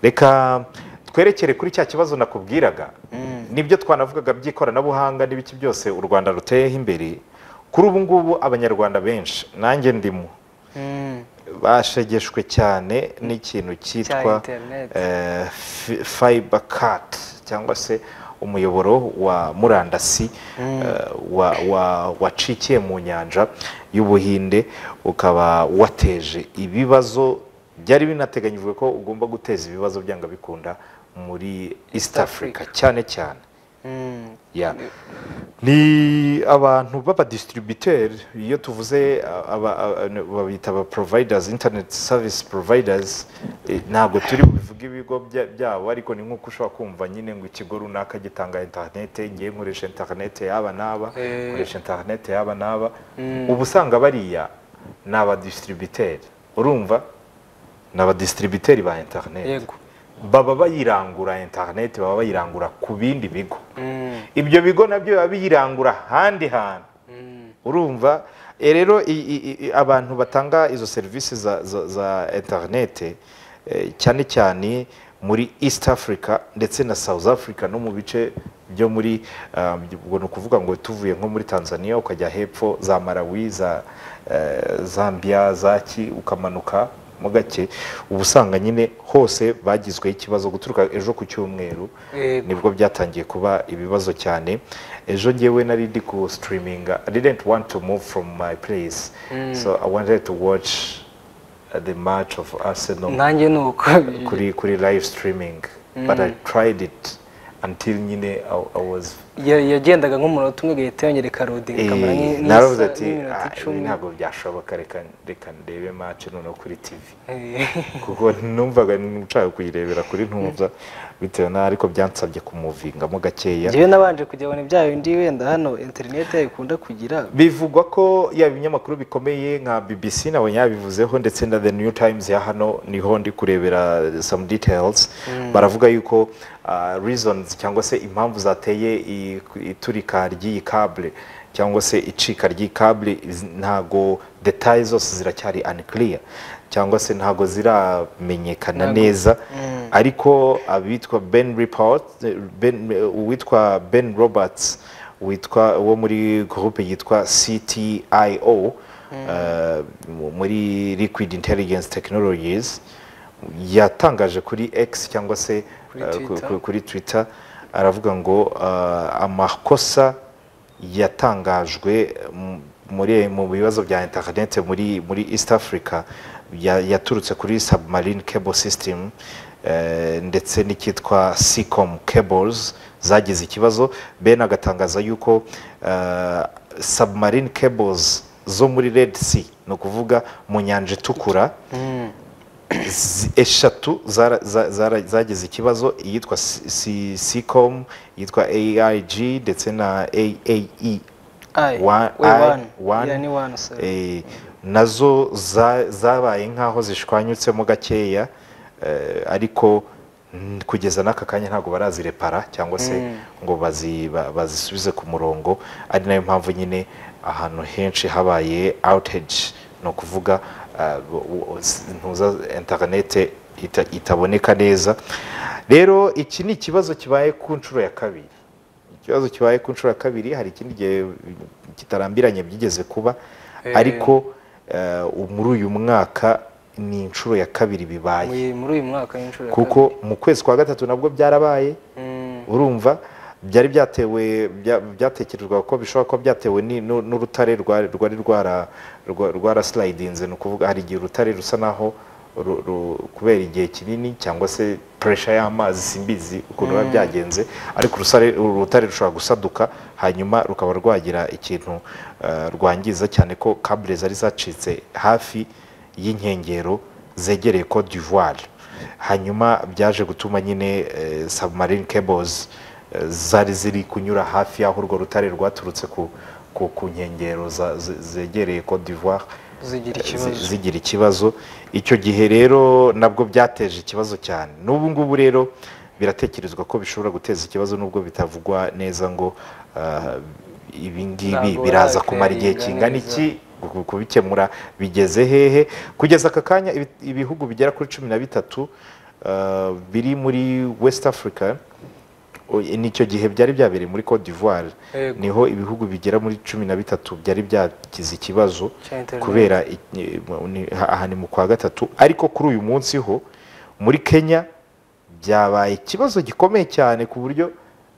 reka twerekere kuri cya kibazo nakubwiraga nibyo twanavugaga by'ikoranabuhanga n'ibiki byose u rwanda ruteyeho imbere kuri ubu ngubu abanyarwanda benshi nanjye ndimo bashegeshwe cyane n'ikintu cyitwa Cya internet. eh, fi- fiber cut cyangwa se umuyoboro wa murandasi eh, wa- wa- wacikiye mu nyanja y'ubuhinde ukaba wateje ibibazo byari binateganyijwe ko ugomba guteza ibibazo byanga bikunda muri east africa cyane cyane ya ni abantu b'abadistributeri iyo tuvuze uh, aba- aba- n- babita aba providers internet service providers eh, ntabwo turi bubivuge ibigo bya- byabo ariko ni nk'uko ushobora kumva nyine ngo ikigo runaka gitanga interinete ngiye nkoresha interinete yaba n'aba Eh. nkoresha interinete yaba n'aba uba usanga bariya ni abadistributeri urumva ni abadistributeri ba interinete yego baba bayirangura interinete baba bayirangura ku bindi bigo ibyo bigo nabyo biba biyirangura ahandi hantu urumva Eh, rero i- i- i- abantu batanga izo serivisi za, za, za interinete eh, cyane cyane muri east africa ndetse na south africa no mu bice byo muri um, ubwo ni ukuvuga ngo tuvuye nko muri tanzania ukajya hepfo za malawi za eh, zambia zaki ukamanuka mo gake uba usanga nyine hose bagizweho ikibazo guturuka ejo ku cyumweru Yego. nibwo byatangiye kuba ibibazo cyane ejo ngewe nari ndi ku sitiriminga i didn't want to move from my place so i wanted to watch uh, the match of arsenal nanjye ni uko kuri kuri live streaming but i tried it until nyine i, I was Ya- yagendaga nk'umunota umwe agahita yongera rodinga ikamara Eh, nk'isa- naravuze ati nk'iminota "Ah, ibi icumi ntabwo byashoboka reka reka ndebe match noneho kuri tv Eh, kuko numvaga nshaka kuyirebera kuri ntumva bitewe na ariko byansabye kumuvingamo gakeya njyewe nabanje kujya abona ibyaha bindi wenda hano interineti yayikunda kugira bivugwa ko yaba ibinyamakuru bikomeye nka bbc nawe yabivuzeho ndetse na the new times ya hano niho ndi kurebera some details baravuga yuko uh, reasons cyangwa se impamvu zateye i- iturika ry'iyi kabule cyangwa se icika ry'iyi kabule iz- ntago detaye zose ziracyari unclear cyangwa se ntago ziramenyekana neza ariko abitwa ben report ben, uwitwa ben roberts witwa wo muri groupe yitwa CTIO eh, mu- muri Liquid Intelligence Technologies yatangaje kuri X cyangwa se Kuri eh, ku- Twitter. ku- kuri Twitter aravuga ngo eh, amakosa yatangajwe mu- muri mu bibazo bya internet muri muri East Africa ya- yaturutse kuri submarine cable system eh, ndetse n'icyitwa Seacom cables zagize ikibazo Ben agatangaza yuko eh, submarine cables zo muri Red Sea ni ukuvuga mu nyanja itukura z- eshatu zara- za- zara- zagize ikibazo iyitwa ccom iyitwa aig ndetse na aae Ai, Wa- we ai- one. one. Yeah, ni one, sorry. Eh, nazo za- zabaye nk'aho zishwanyutsemo gakeya eh, ariko mm, kugeza n'aka kanya ntabwo barazirepara cyangwa se ngo bazi- ba- bazisubize ku murongo ari nayo mpamvu nyine ahantu henshi habaye outage ni ukuvuga ah, bu- bu- s- ntuza interinete ita- itaboneka neza rero iki ni ikibazo kibaye ku nshuro ya kabiri ikibazo kibaye ku nshuro ya kabiri hari ikindi gihe kitarambiranye byigeze kuba ariko eh, muri uyu mwaka ni inshuro ya kabiri bibaye Mu- muri uyu mwaka w'inshuro ya kuko mu kwezi kwa gatatu nabwo byarabaye urumva byari byatewe bya- byatekerezwaga ko bishobora kuba byatewe ni- nu- n'urutare rwari rwari rwara- rwa- rwarasilidinze ni ukuvuga hari igihe urutare rusa naho ru- ru- kubera igihe kinini cyangwa se puresha y'amazi simbizi ukuntu biba byagenze ariko urusare- urutare rushobora gusaduka hanyuma rukaba rwagira ikintu eh, rwangiza cyane ko kabure zari zacitse hafi y'inkengero zegereye Cote d'Ivoire hanyuma byaje gutuma nyine eh, submarine cables eh, zari ziri kunyura hafi y'aho urwo rutare rwaturutse ku, ku, ku nkengero za- ze- zegereye Cote d'Ivoire zigira eh, ikibazo zi- zigira ikibazo icyo gihe rero nabwo byateje ikibazo cyane n'ubu ngubu rero biratekerezwa ko bishobora guteza ikibazo nubwo bitavugwa neza ngo ah, ibi ngibi Ntabwo biraza baratera kumara igihe inganiza. kingana iki ku- kubikemura bigeze hehe kugeza aka kanya ibi- ibihugu bigera kuri cumi na bitatu ah, biri muri west africa o- nicyo gihe byari byabereye muri cote d'ivoire Yego. niho ibihugu bigera muri cumi na bitatu byari byagize ikibazo Cya internet. kubera i- ni- aha ni mu kwa gatatu ariko kuri uyu munsi ho muri kenya byabaye ikibazo gikomeye cyane ku buryo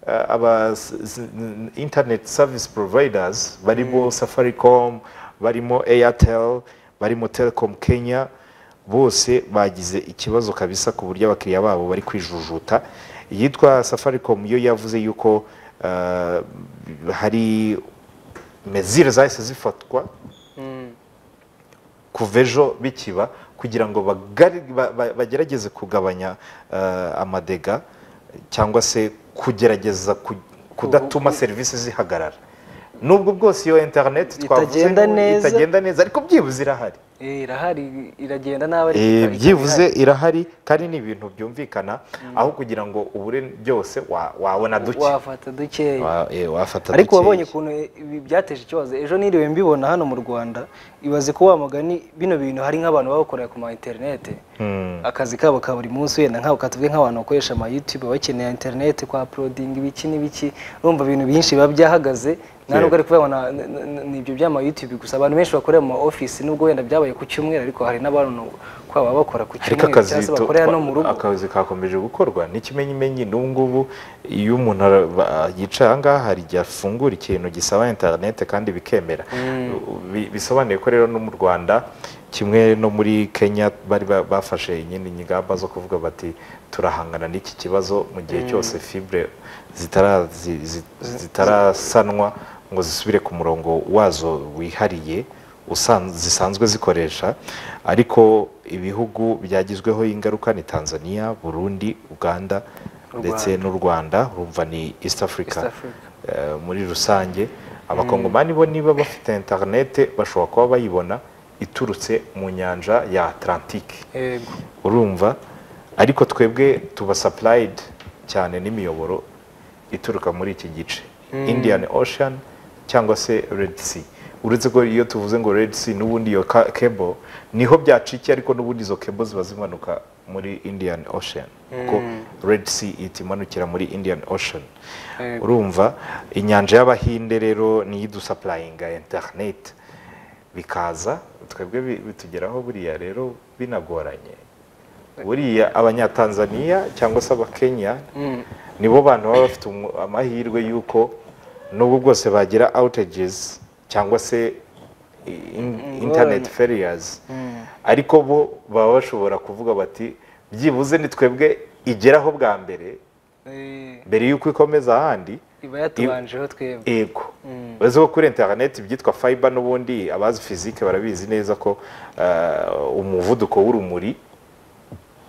eh, aba s- s- n- internet service providers barimo safaricom barimo airtel barimo telecom kenya bose bagize ikibazo kabisa ku buryo abakiriya babo bari kwijujuta iyitwa safaricom yo yavuze yuko eh, hari mezire zahise zifatwa Mm. kuva ejo bikiba kugira ngo bagari- ba- ba- bagerageze kugabanya eh, amadega cyangwa se kugerageza ku- kudatuma serivisi zihagarara nubwo bwose iyo interineti twavuze Itagenda ngo neza. itagenda neza ariko byibuze irahari Eh, irahari iragenda nabi ariko Eh, ikaba byibuze ihari. irahari kandi ni ibintu byumvikana aho kugira ngo ubure byose wa- wabona duke wafata dukeya Wa- eh, wafata ariko dukeya. wabonye ukuntu ibi byateje ikibazo ejo niriwe mbibona hano mu rwanda ibaze ko wa mugani bino bintu hari nk'abantu baba bakorera ku ma interinete Hmm. akazi kabo ka buri munsi wenda nk'abo katuvuge nk'abantu bakoresha ama youtube bakeneye interinete kwa uploading ibiki n'ibiki urumva ibintu byinshi biba byahagaze nta nubwo ari kuvuga ngo na- na- na- ni ibyo by'ama youtube gusa abantu benshi bakorera mu ma office nubwo wenda byabaye ku cyumweru ariko hari n'abantu kwa baba bakora ariko ku cyumweru akazi cyangwa se to- bakorera twa- no mu rugo akazi kakomeje gukorwa n'ikimenyimenyi n'ubu ngubu iyo umuntu ara- ba- yicara aha ngaha hari igihe afungura ikintu gisaba interinete kandi bikemera Bi- bisobanuye ko rero no mu rwanda kimwe no muri kenya bari ba- bafashe nyine ingamba zo kuvuga bati turahangana n'iki kibazo mu gihe cyose fibre zitara- zi- zi- zitarasanwa ngo zisubire ku murongo wazo wihariye usan- zisanzwe zikoresha ariko ibihugu byagizweho ingaruka ni tanzania burundi uganda ndetse n'u rwanda urumva ni east africa, East Africa. Eh, muri rusange abakongomani bo niba bafite interinete bashobora kuba bayibona iturutse mu nyanja ya atlantique yego urumva ariko twebwe tuba sapurayidi cyane n'imiyoboro ituruka muri iki gice indian ocean cyangwa se red sea uretse ko iyo tuvuze ngo red sea n'ubundi iyo ka- cable niho byacikiye ariko n'ubundi izo cable ziba zimanuka muri indian ocean kuko red sea ihita imanukira muri indian ocean Yego. urumva inyanja y'abahinde rero niyo idusapurayinga interineti bikaza twebwe bi- bitugeraho buriya rero binagoranye buriya abanyatanzaniya cyangwa se abakenya nibo bantu baba bafite umu- amahirwe y'uko nubwo bwose bagira outages cyangwa se i- in- internet failures ariko bo baba bashobora kuvuga bati byibuze ni twebwe igeraho bwa mbere Eh, mbere y'uko ikomeza ahandi iba yatubanjeho twebwe ego uretse ko kuri interineti ibyitwa fiber n'ubundi abazi fizike barabizi neza ko eh, umuvuduko w'urumuri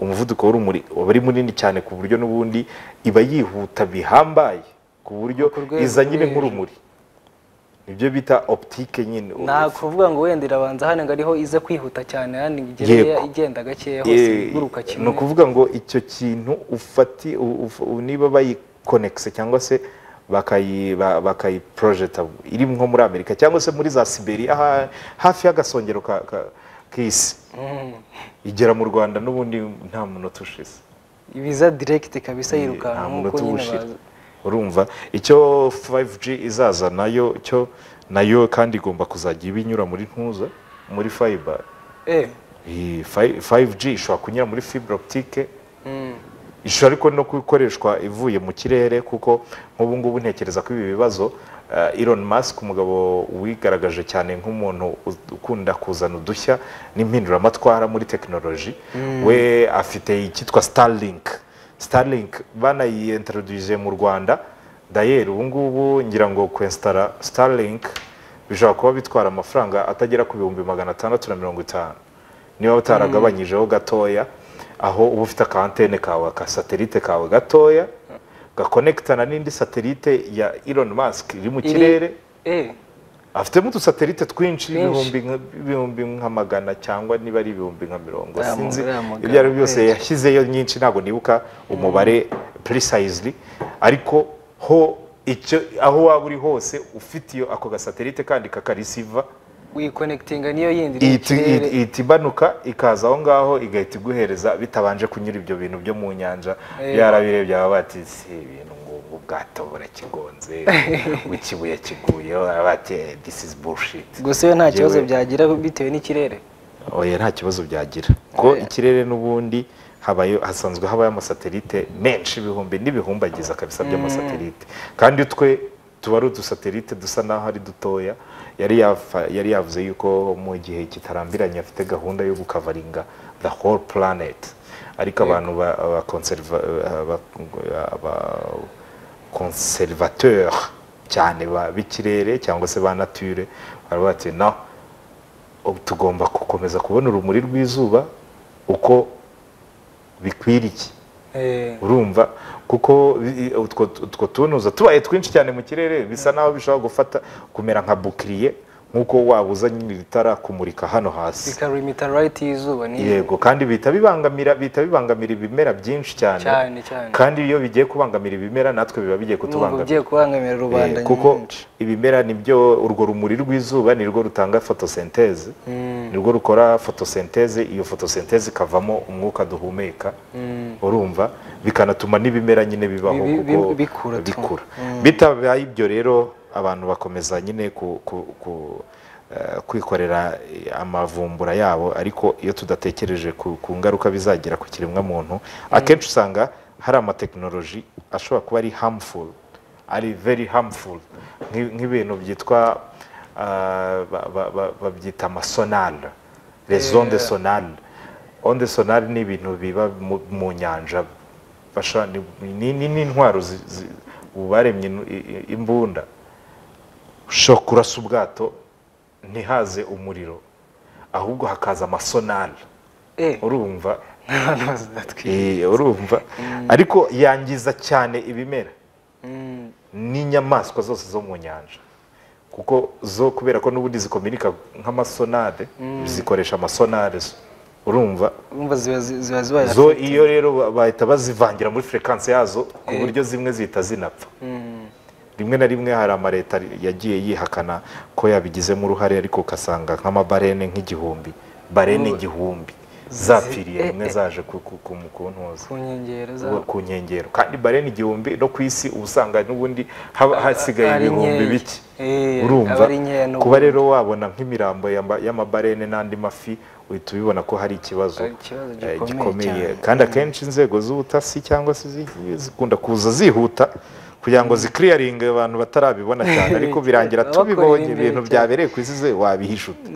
umuvuduko w'urumuri uba ari munini cyane ku buryo n'ubundi iba yihuta bihambaye ku buryo Ku rwego iza nyine rwo nk'urumuri ibyo bita optike nyine nta kuvuga ngo wenda irabanza hano ngo ariho iza kwihuta cyane hano Yego. igera igenda gakeya hose Eh, iguruka kimwe ni ukuvuga ngo icyo kintu ufati u- uf- u- niba bayikonekise cyangwa se bakayi ba- bakayiprojecta iri nko muri amerika cyangwa se muri za siberia ha- hafi y'agasongero ka- ka- k'isi igera mu rwanda n'ubundi nta munota ushize ibiza direct kabisa nta yirukanka nk'uko munota nyine uwushira baza urumva icyo 5G izaza nayo cyo nayo kandi igomba kuzajya iba inyura muri ntuza muri fiber eh iyi fi- 5G ishobora kunyura muri fibre optique mm. ishusho ariko no gukoreshwa ivuye mu kirere kuko nk'ubu ngubu ntekereza ko ibi bibazo eh, Elon Musk umugabo wigaragaje cyane nk'umuntu uz- ukunda kuzana udushya n'impinduramatwara muri tekinoloji we afite icyitwa Starlink Starlink banayiyentroduje mu Rwanda dayeri ubu ngubu ngira ngo kwensitara Starlink bishobora kuba bitwara amafaranga atagera ku bihumbi magana atandatu na mirongo itanu niba utaragabanyijeho gatoya aho uba ufite aka antene kawe aka satelite kawe gatoya gakonekitana n'indi satelite ya Elon Musk iri mu Iri- kirere eh afitemo udusatelite twinshi Twinshi. ibihumbi nka- ibihumbi nka magana cyangwa niba ari ibihumbi nka mirongo Aya mu- sinzi aya magambo ibyo ari byo byose menshi. yashyizeyo nyinshi ntabwo nibuka umubare precisely ariko ho icyo aho waba uri hose ufite iyo ako gasatelite kandi kakarisiva uyiconekitinga niyo yindi iri mu ihita kirere. ihita- ihita ibanuka ikaza aho ngaho igahita iguhereza bitabanje kunyura ibyo bintu byo mu nyanja yarabirebye baba bati si ibintu ngo ngo ubwato burakigonze ngo ikibuye kiguyeho baba bati "Eh, this is bullshit gusa iyo nta kibazo Yewe. byagira bitewe n'ikirere oya nta kibazo byagira ko ikirere n'ubundi habayo hasanzwe habayo amasatelite menshi ibihumbi n'ibihumbagiza kabisa by'amasatelite kandi twe tuba ari udusatelite dusa n'aho ari dutoya yari yafa- yari yavuze yuko mu gihe kitarambiranye afite gahunda yo gukavaringa the whole planet ariko abantu ba ba conserva- ba- ba- conservateur cyane ba- b'ikirere cyangwa se ba nature bari bati no ubu tugomba gukomeza kubona urumuri rw'izuba uko bikwiriye Eh, urumva kuko bi- utwo utwo tunuza tubaye twinshi cyane mu kirere bisa naho bishobora gufata kumera nka bukiriye nk'uko wabuza nyine itara kumurika hano hasi bikarimita rayiti y'izuba ni yego kandi bihita bibangamira bihita bibangamira ibimera byinshi cyane cyane cyane kandi iyo bigiye kubangamira ibimera natwe biba bigiye n'ubwo kutubangamira ugiye kubangamira rubanda Eh, kuko nyamwinshi. ibimera nibyo urwo rumuri rw'izuba nirwo rutanga fotosenteze nirwo rukora fotosenteze iyo fotosenteze ikavamo umwuka duhumeka urumva bikanatuma n'ibimera nyine bibaho Bi- bi- kuko bikura tu. bikura bitabaye ibyo rero abantu bakomeza nyine ku, ku, ku eh, kwikorera eh, amavumbura yabo ariko iyo tudatekereje ku, ku ngaruka bizagira ku kiremwamuntu akenshi usanga hari amatekinoloji ashobora kuba ari harmful ari very harmful nk'i- nk'ibintu byitwa ah, ba- ba- ba- babyita amasonal les ondes sonales ondes sonales ni ibintu biba mu- mu nyanja bafasha- ni- ni ni- ni intwaro zi- zi- ubu baremye inu- i- i- imbunda ushobora kurasa ubwato ntihaze umuriro ahubwo hakaza amasonal Eh. urumva Abantu bazatwi- Eh, urumva ariko yangiza cyane ibimera Mm. n'inyamaswa zose zo mu nyanja kuko zo kubera ko n'ubundi zikominika nk'amasonade zikoresha amasonade zo urumva urumva ziba zi- ziba zibaye zo iyo rero ba- bahita bazivangira muri frequency yazo ku buryo zimwe zihita zinapfa rimwe na rimwe hari amaleta yagiye yihakana ko yabigizemo uruhare ariko ugasanga nk'amabarene nk'igihumbi barene igihumbi zapfiriye rimwe zaje ku- ku- ku- kuntuza ku nkengero za ku- ku nkengero kandi barene igihumbi no ku isi uba usanga n'ubundi haba hasigaye ari ibihumbi nkeya. bike Eh, urumva aba ari nkeya n'ubu. kuba rero wabona nk'imirambo yama- y'amabarene n'andi mafi uhita ubibona ko hari ikibazo Hari ikibazo eh, gikomeye gikomeye kandi akenshi inzego z'ubutasi cyangwa se ziki- zikunda kuza zihuta kugira ngo zikiriyaringe abantu batarabibona cyane ariko birangira Babakorera tubibonye imbere ibintu cyane. byabereye ku isi ze wabihisha ute